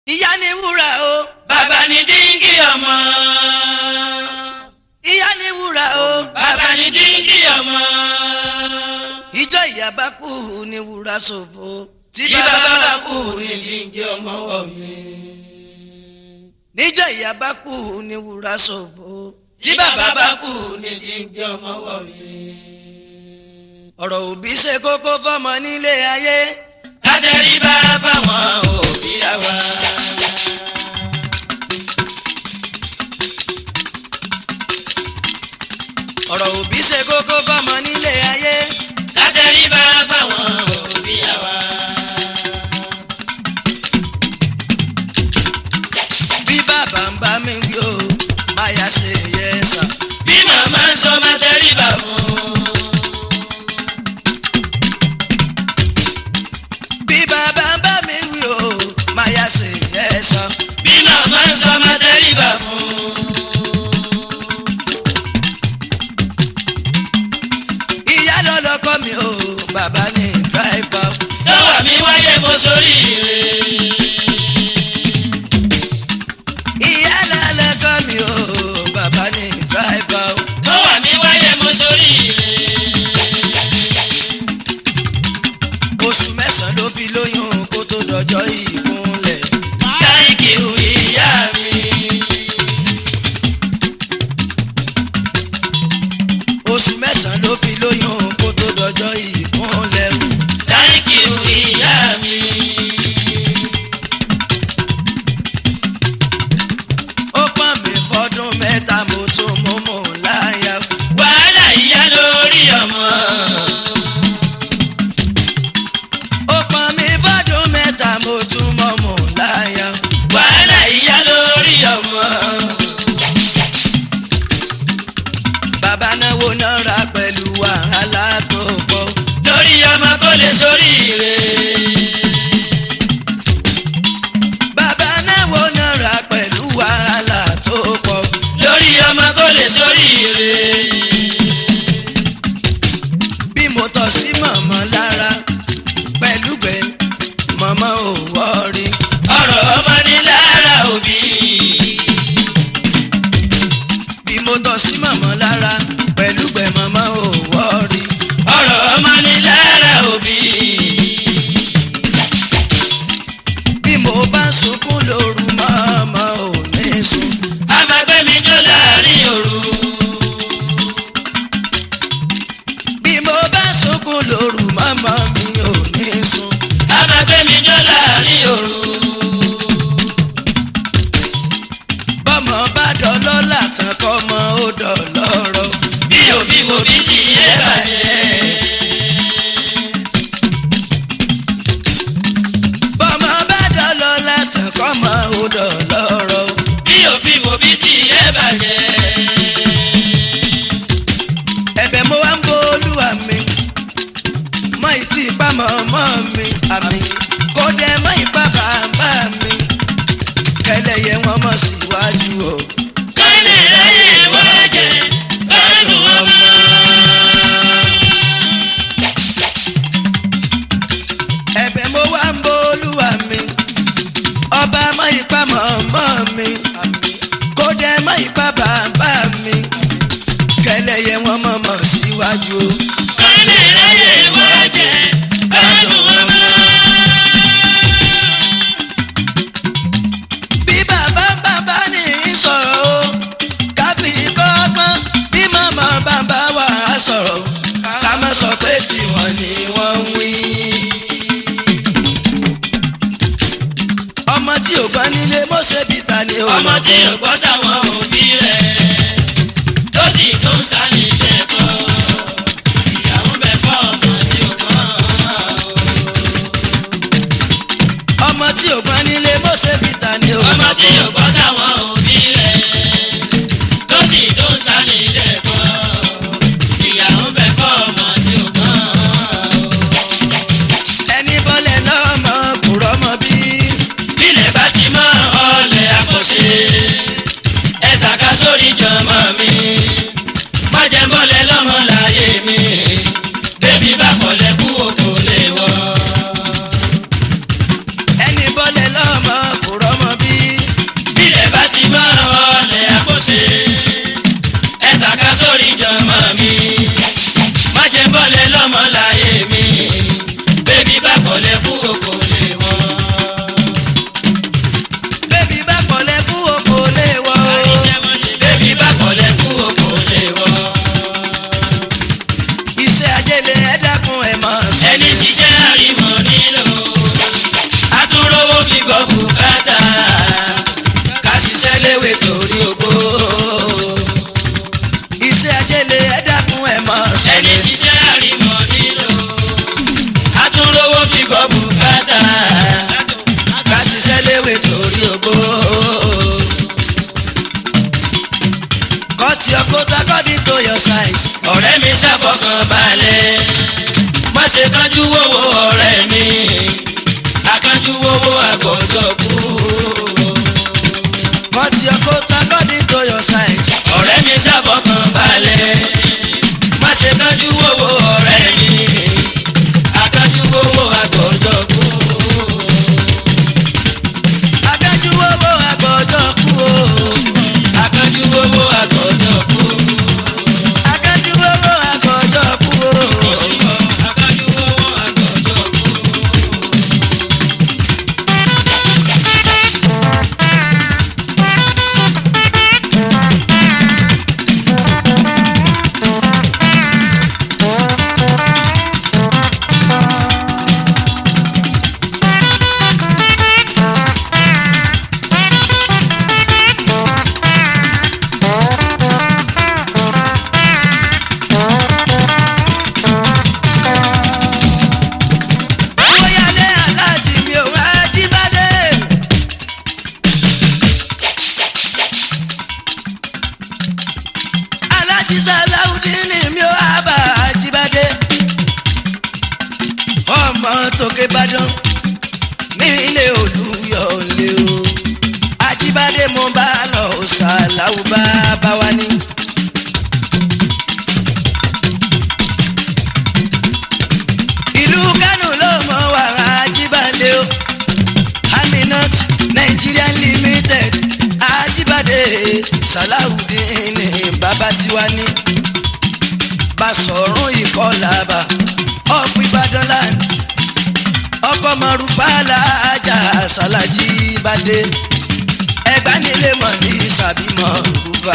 ìyá ni wúrà o bàbá ní díngì ọmọ. ìyá ni wúrà o bàbá ní díngì ọmọ. ìjọ ìyá bá kú ni wúrà ṣòfò tí bàbá bá kú ní díngì ọmọ wọ̀ mí. níjọ ìyá bá kú ni wúrà ṣòfò tí bàbá bá kú ní díngì ọmọ wọ̀ mí. ọ̀rọ̀ òbí ṣe kókó fọmọ nílé ayé kájẹ́rìbá fáwọn òbí àwa. ọ̀rọ̀ òbí ṣe kókó fọmọ nílé ayé kájẹ́rìbá fáwọn òbí àwa. bí bàbá ń bá mi wí o máyà ṣe yẹ sà bí màmá ń sọ máa tẹríba fún. bí bàbá ń bá mi wí o máyà ṣe yẹ sà bí màmá ń sọ máa tẹríba fún. ìyá lọ́lọ́kọ́ mi o bàbá ní dráìfà tọ́wọ́ mi wáyé mo sórí ire. ìyá lọ́lọ́kọ́ mi o bàbá ní dráìfà tọ́wọ́ mi wáyé mo sórí ire. oṣù mẹ́sàn-án ló fi lóyún kó tó dọjọ́ ìkúnlẹ̀ Thank you ìyá mi. oṣù mẹ́sàn-án ló fi lóyún kó tó dọjọ́ ìkúnlẹ̀ Thank you ìyá mi. ó pọ́n mi fọ́dún mẹ́ta mo tún mú mú láyà Wàhálà ìyá lórí ọmọ. ó pọ́n mi fọ́dún mẹ́ta mo tún mú mú láyà Wàhálà ìyá lórí ọmọ. bàbá náwó náírà pẹ̀lú wàhálà tó pọ̀ Lórí ọmọ kó lè sórí ire. bàbá náwó náírà pẹ̀lú wàhálà tó pọ̀ Lórí ọmọ kó lè sórí ire. bí mo tọ́ sí mọ̀mọ́ lára pẹ̀lú gbẹ̀ mọ̀mọ́ ò wọ́ọ̀rí Ọ̀rọ̀ ọmọ ní lára òbí. bí mo tọ́ sí mọ̀mọ́ lára pẹ̀lú gbẹ̀ mọ̀mọ́ ò wọ́ọ̀rí Ọ̀rọ̀ ọmọ ní lára òbí. bí mo bá sunkún lóru mọ̀mọ́ ò ní sùn A máa gbé mi jó láàrin òru. bí mo bá sunkún lóru mọ̀mọ́ mi ò ní sùn A máa gbé mi jó láàrin òru. bọ́mọ bá dọ́lọ́lá tán kọ́mọ ó dọ̀lọ́rọ̀ Bí òfin mo bí ti yé bàjẹ́. bọ́mọ bá dọ́lọ́lá tán kọ́mọ ó dọ̀lọ́rọ̀ Bí òfin mo bí ti yé bàjẹ́. ẹ̀bẹ̀ mo wá ń bo olúwa mi mọ ìtì ìpamọ́ mọ́ mi àmì kó dẹ mọ́ ìpá bàbá mi kẹlẹ́yẹ wọn mọ̀ síwájú o. Kọ́lé ráyè wá jẹ gbádùn ọmọ. ẹ̀bẹ̀ mo wá ń bo olúwa mi ọba mọ́ ìpá mọ́ mi àmì kó dẹ mọ́ ìpá bàbá mi kẹlẹ́yẹ wọn mọ̀ mọ̀ síwájú o. Kọ́lé ráyè wá jẹ gbádùn ọmọ. bí bàbá bàbá ní í sọ̀rọ̀ o káfí kọ́gbọ́n bí màmá bàbá wà á sọ̀rọ̀ ká má sọ pé tiwọn ni wọ́n ń wí. ọmọ tí ò gbọ́n nílé mọ́sẹ̀ bìtà ni o. Ọmọ tí ò gbọ́ táwọn òbí rẹ̀ tó sì tó ń sá nílé kọ́. Ìyàwó bẹ̀ fọ́ ọmọ tí ò gbọ́. ọmọ tí ò gbọ́n nílé mọ́sẹ̀ bìtà ni o. Ọmọ tí ò gbọ́ táwọn òbí rẹ̀ tó sì tó ń sá nílé kọ́. Ìyàwó bẹ̀ fọ́ ọmọ tí ò gbọ́. ẹni bọ́lẹ̀ lọ́mọ kò rọ́mọ bí. Bílẹ̀ bá ti mọ́ ọlẹ̀ àkọsí. Ẹ tàka sórí jọmọ mi. Má jẹ́ bọ́lẹ̀ lọ́mọ láyé mi. Bébí bá kọ̀lẹ̀ kú òkò lè wọ̀. ẹni bọ́lẹ̀ lọ́mọ kò rọ́mọ fọkàn balẹ̀ má ṣe kánjú wọ́wọ́ ọ̀rẹ́ mi akánjú wọ́wọ́ àgọ́jọ́ kú. cut your coat according to your size. ọ̀rẹ́ mi ṣàfọkàn balẹ̀ má ṣe kánjú wọ́wọ́ ọ̀rẹ́ mi akánjú wọ́wọ́ àgọ́jọ́ kú. akájú owó àgbọ̀jọ́ kú o. akánjú wọ́wọ́ àgọ́jọ́ kú. akájú owó àgbọ̀jọ́ kú o. akánjú wọ́wọ́ àgọ́jọ́ kú. Bóyálé aláàjì mi ò wá jíbádé. Aláàjì Sàláùdíìnì mi ò wá bá jíbádé. Ọmọ tòkè Ìbàdàn ní ilé Olúyọ̀lé o. Ajíbádé mo bá lọ Sàláù bá bá wa ní. ìlú kánò ló mọ wàrà ajíbádé o aminat nigeria limited ajíbádé salawudeen bàbá tiwa ní basọ̀rún ìkọlàbà ọ̀pọ̀ ìbàdàn land ọkọ̀ mọ̀rúfàlà ajá sàlájíbádé ẹgbàánilé mọ̀ ní sàbímọ̀ rúfà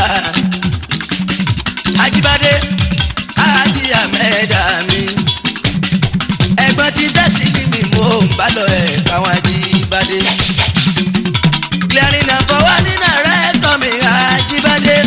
ajíbádé ají àmẹ́dá mi ẹ̀gbọ́n ti tẹ̀sí ní mi mo ń bá lọ ẹ̀ káwọn ajíbádé. clearing and forwarding director mi ajíbádé.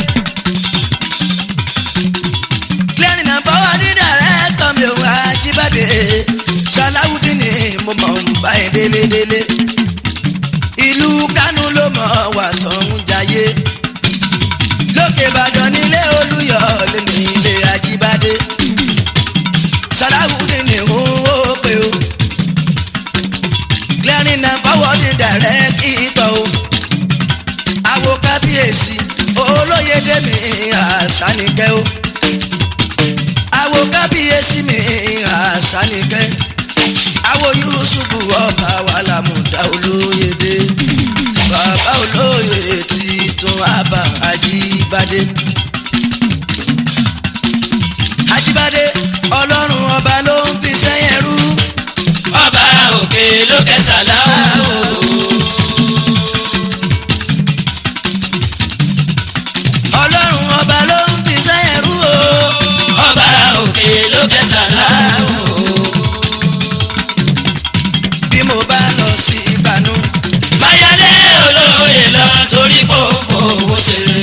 clearing and forwarding director mi ò ajíbádé. sàláwùdí ni mo mọ̀ ń bá ẹ̀ délédélé. ìlú kánú ló mọ̀ wà tó ń jayé. lókè ìbàdàn nílé olúyọ̀lé nílé ajíbádé sàláwùdí ni ó pé o clearing and forwarding direct ìtọ̀ o àwo kábíyèsí olóyèdè mi àṣàníkẹ́ o àwo kábíyèsí mi àṣàníkẹ́ àwo yusufu ọba wàlámùdá olóyèdè bàbá olóyè títún àbá àjíbádé àjíbádé ọlọ́run ọba ló ń fi sẹ́yìn rú. ọba òkè ló kẹsàlá o. ọlọ́run ọba ló ń fi sẹ́yìn rú o. ọba òkè ló kẹsàlá o. bí mo bá lọ sí ìbànú. mayalé olóye lọ torí kò fowó ṣeré.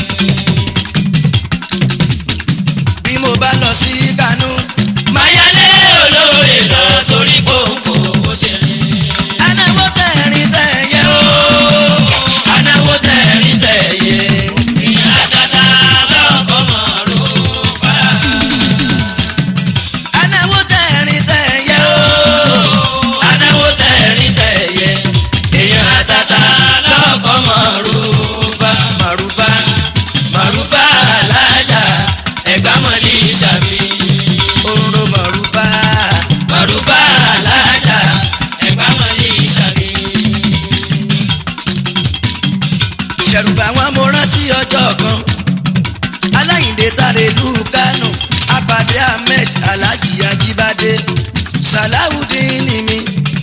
bí mo bá lọ sí ìkànnú. mayalé olóye lọ torí kò fowó ṣeré. anáwó tẹ̀rín tẹ̀yẹ o. anáwó tẹ̀rí tẹ̀yẹ. ìyá tata lọ́kọ̀ mọ̀ ló fà. anáwó tẹ̀rín tẹ̀yẹ o. anáwó tẹ̀rí tẹ̀yẹ. èèyàn tata lọ́kọ̀ mọ̀ ló fà. màrúbá màrúfà alájà ẹ̀gbámọ̀lì sàmì. oró màrúbá. màrúfà alájà ẹ̀gbámọ̀lì sàmì. ṣẹ̀rùbà wọn mo rántí ọjọ́ kan. aláyìndé tàrẹ ìlú kánò apàdé ahmed alhaji ajibade salawudeen mi.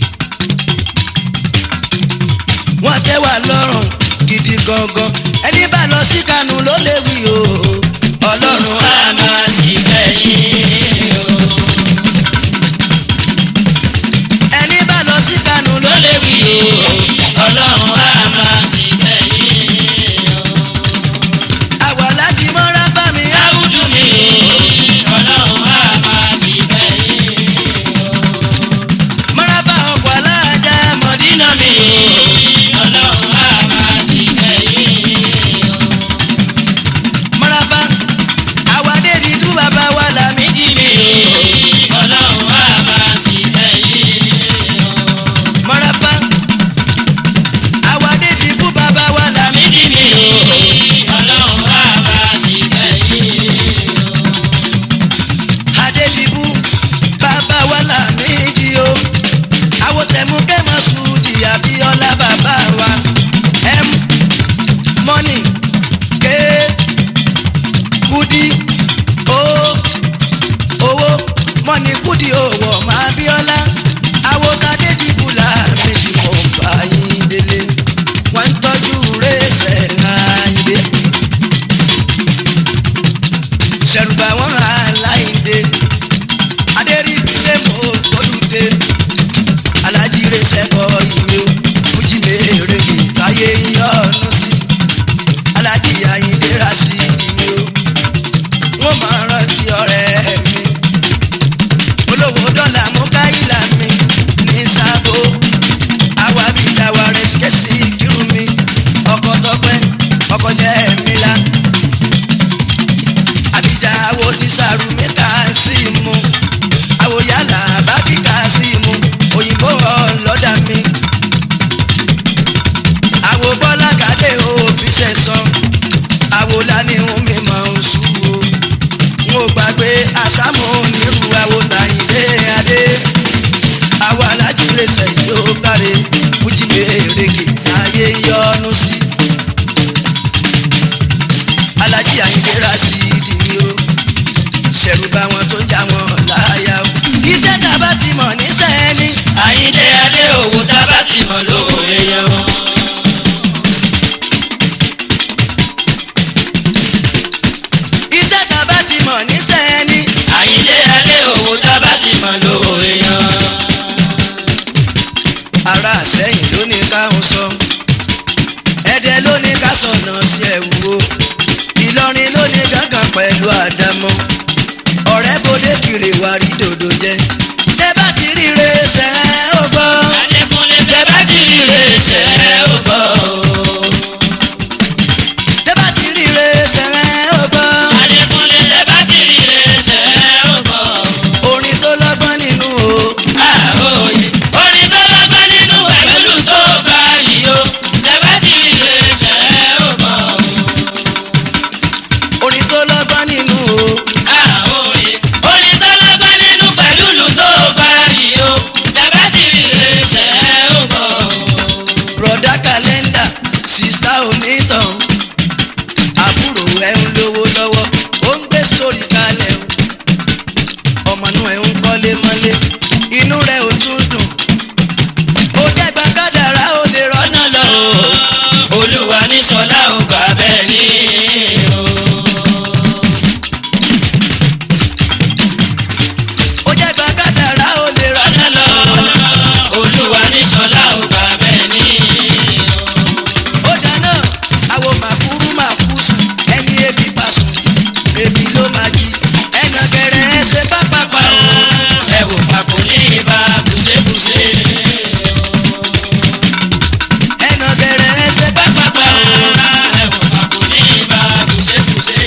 wọ́n tẹ́ wà lọ́rùn gidi gangan ẹni bá lọ sí kánò ló léwu o. ọlọ́run á a máa sì kẹ́yìn o. ẹni bá lọ sí kánò ló ló lè léwu wí o. o ọlọ́run á máa sì kẹ́yìn o. àwa láti mọ́ra bá mi á. áwùjọ mi o ọlọ́run á máa sì kẹ́yìn o. mọ́ra bá ọkọ̀ aláàjà mọ̀dínà mi. ọlọ́run á máa sì kẹ́yìn o. mọ́ra bá àwa dé di tú bàbá wa là mí abiola bàbá wa m money k kudi o owó money kudi owó ọmọ abiola awotade dìbùlà méjì mọ̀ bá yín délé wọ́n ń tọ́jú rẹ́sẹ̀ láyé ṣẹ̀rùbà wọn aláìndé adéríbílẹ̀ mọ́ gbọ́dúdé alájíire sẹ́kọ̀ ìwé fújì mèrèké káyé yọ̀ọ́nù sí alájí àyíndé ra sí ìwé o wọ́n máa rántí ọ̀rẹ́ mi olówó dọ́là mú káyìlá mi ní sábò àwa bí dáwà rẹ̀ ṣẹ́sì kírun mi ọkọ̀ tọpẹ́ ọkọ̀ jẹ́ mi la àbíjà wo ti sàrù mi kà sí mu àwò yálà bá kíkà sí mu òyìnbó ọlọ́dà mi àwò bọ́lá kàdé òbí sẹ̀sán àwò lání ń mi mọ̀ ń sùn o n ò gbàgbé àsámù nírú àwò tàyíndé adé àwò alájírè sẹ́yìn ó káre fújì mèrèké ayé yọnu sí alájí àyíndé ra sí ìdí mi o ṣẹ̀rù bá wọn tó ń já wọn láyà o. iṣẹ́ tá a bá ti mọ̀ níṣẹ́ ẹni. àyíndé adé òwò tá a bá ti mọ̀ lówó èèyàn wọn. iṣẹ́ tá a bá ti mọ̀ níṣẹ́ ẹni. àyíndé adé òwò tá a bá ti mọ̀ lówó èèyàn. ara àsẹ́yìn ló ní káwọn sọ. ẹ̀dẹ̀ ló ní ká sọ̀nà sí ẹ̀wù o. ìlọrin ló ní gángan pẹ̀lú àdámọ́. ọ̀rẹ́ bòde kiri wà rí dòdò jẹ. tẹ́ bá ti rí re ṣẹ́ ó gbọ́. adékúnlé tẹ́ bá ti rí rè ṣe ó gbọ́ o. tẹ́ bá ti rí re ṣẹ́ ó gbọ́. adékúnlé tẹ́ bá ti rí rè ṣe ó gbọ́ o. orin tó lọ́gbọ́n nínú o. àròyé orin tó lọ́gbọ́n nínú ẹ̀mẹ́lú tó bá yìí o. tẹ́ bá ti rí rè ṣe ó gbọ́ o. orin tó lọ́gbọ́n nínú o. àròyé orin tó lọ́gbọ́n nínú pẹ̀lú ìlú tó bá yìí o. tẹ́ bá ti rí rè ṣe ó gbọ́ o. rọ̀dá kàlẹ́ndà sista onítàn àbúrò ẹ̀ ń lówó lọ́wọ́ ó ń gbé sórí kalẹ̀ o ọmọ inú ẹ̀ ń kọ́lé mọ́lé inú rẹ̀ ò tún dùn ó dẹ́gba kádàrá ó lè rọ́nà lọ o olúwa ní sọlá ò gbà bẹ́ẹ̀ ni o. ó dẹ́gba kádàrá ó lè rọ́nà lọ olúwa ní sọlá ò gbà bẹ́ẹ̀ ni o. ó dáná àwo màkúrú màkúsù ẹni ebi pàṣù ebi ló máa jí ẹnà gẹrẹ ẹsẹ pápápá o. ẹ wò papò ní ibà bùsẹ̀bùsẹ̀. ẹnà gẹrẹ ẹsẹ pápápá o. ẹ wò papò ní ibà bùsẹ̀bùsẹ̀.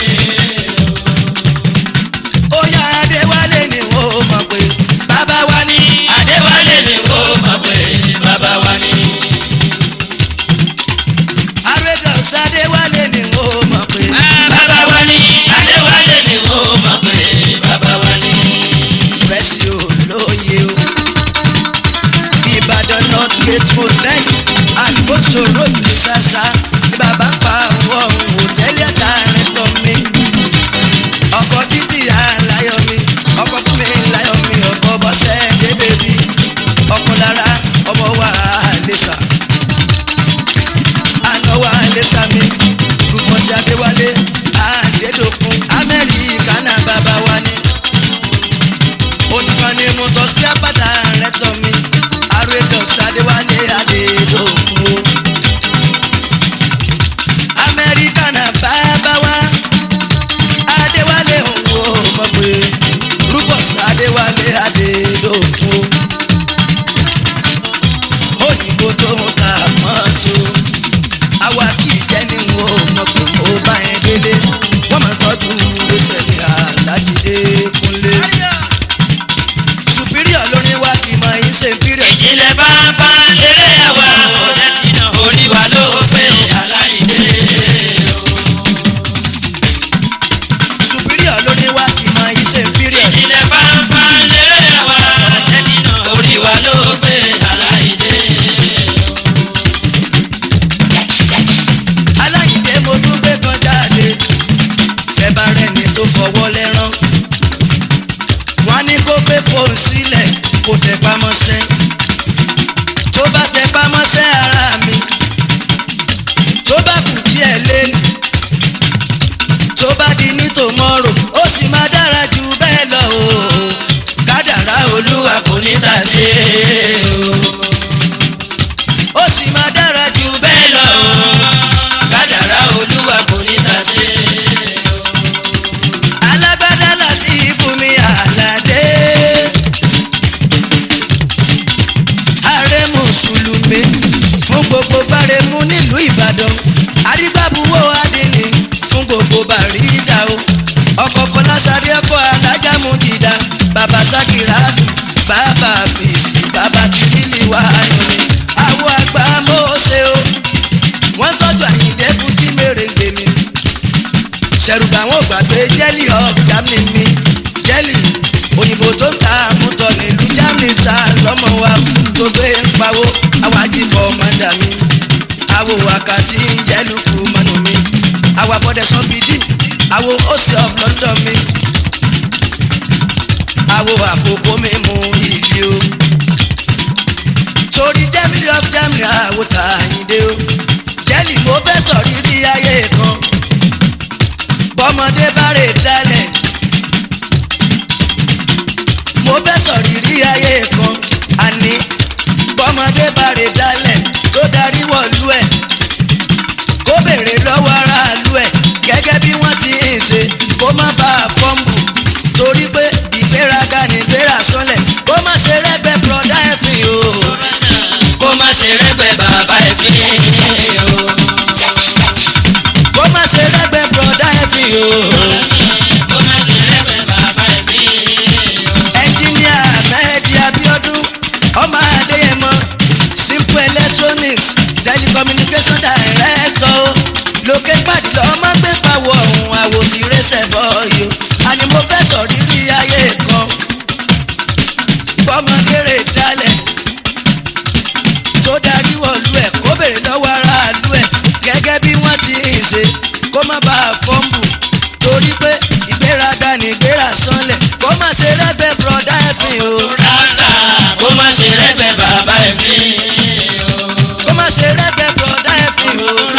ó yá adéwálé ni ó mọ̀ pé bàbá wa ní. adéwálé ni ó mọ̀ pé bàbá wa ni. aredox adéwálé ni ó mọ̀ pé. bàbá wa ni. adéwálé ni ó mọ̀ pé bàbá wa ni. rẹ́sì ò lóye o. ìbàdàn north gate motel àgbóso road ní sàṣà ní bàbá ń pa àwọn ohun hòtẹ́ẹ̀lì ẹ̀ka rẹ̀ tọ́ mi. ọkọ̀ títí aláyọ̀ mi ọkọ̀ fún mi láyọ̀ mi ọkọ̀ bọ́sẹ̀ débè mi ọkọ̀ lára ọmọ wa àlẹ́sà àná wa àlẹ́sà mi rúfọ́sí adéwálé àdédòkun amẹ́ríkà náà bàbá wa ni ó ti kàn ní mo tọ́ sí apáta rẹ̀ tọ́ mi aredox adéwálé adédòkun o amẹ́ríkà náà bá sílẹ̀ kò tẹ̀ pamọ́sẹ́ tó bá tẹ̀ pamọ́sẹ́ ara mi tó bá kù díẹ̀ lẹ́nu tó bá di ní tòmọ́rò ó sì máa dára jù bẹ́ẹ̀ lọ o kádàrá olúwa kò ní tà sí o ó sì máa dára jù bẹ́ẹ̀ lọ o kádàrá olúwa kò ní tà sí o alágbádá láti fún mi àlàdé ààrẹ mùsùlùmí fún gbogbo gbáremú nílùú ìbàdàn àrígbàbúwò adìní fún gbogbo bàrídà o ọkọ fọlásadé ọkọ alájàmú jìdá bàbá sákìràtù bàbá fèsì bàbá tìrìlì wà lórí àwọn àgbà mọ́ọ́sẹ̀ o wọ́n tọ́jú àyíǹde fújì mèrèǹgbè mi ṣẹ̀rùbà wọn ò gbàgbé jẹ́lì of germany mi jẹ́lì òyìnbó tó ń ta àmútọ̀ nílùú germany ta lọ́mọ wa tó gbé ń pawó àwájibọ̀ mọ́dà mi àwo àkàtì jẹ́lùkù mọ́nù mi àwo àbọ̀dẹ̀ sọ́bìdì àwo òsì of london mi àwo àkókò mi mú ìlú o torí germany of germany àwo tàyíndé o jẹ́lì mo fẹ́ sọ rírí ayé kan bọ́mọdé bá rè dálẹ̀ mo fẹ́ sọ rírí ayé kan àní bọ́mọdé bá rè dálẹ̀ tó darí wọ̀lú ẹ̀ kó béèrè lọ́wọ́ aráàlú ẹ̀ gẹ́gẹ́ bí wọ́n ti ń ṣe kó má bá a fọ́ǹbù torí pé ìgbéraga ní ìgbéra sọ́lẹ̀ kó má ṣe rẹ́gbẹ́ bọ́dá ẹ̀fín o kó má ṣe rẹ́gbẹ́ bàbá ẹ̀ fi o. kó má ṣe rẹ́gbẹ́ bọ́dá ẹ̀fín o. kó má ṣe rẹ́gbẹ́ bàbá ẹ̀ fi o. ẹnjíníà mẹ́ẹ̀dì abiodun ọmọ adéyẹmọ simple electronics telecommunication director o lókè pàdé lọ́mọ gbé pawọ́ ọ̀hún àwò tí rẹ́sẹ̀ bọ́ yìí o àní mo fẹ́ sọ rírí ayé kan bọ́mọdé rè dálẹ̀ tó darí wọ̀lú ẹ̀ kó bèrè lọ́wọ́ aráàlú ẹ̀ gẹ́gẹ́ bí wọ́n ti ń ṣe kó má bàa fọ́ǹbù torí pé ìgbéraga ní ìgbéra sánlẹ̀ kó má ṣe rẹ́gbẹ́ bọ́dá ẹ̀fín o rasta kó má ṣe rẹ́gbẹ́ bàbá ẹ̀ fi o. kó má ṣe rẹ́gbẹ́ bọ́dá ẹ̀fín o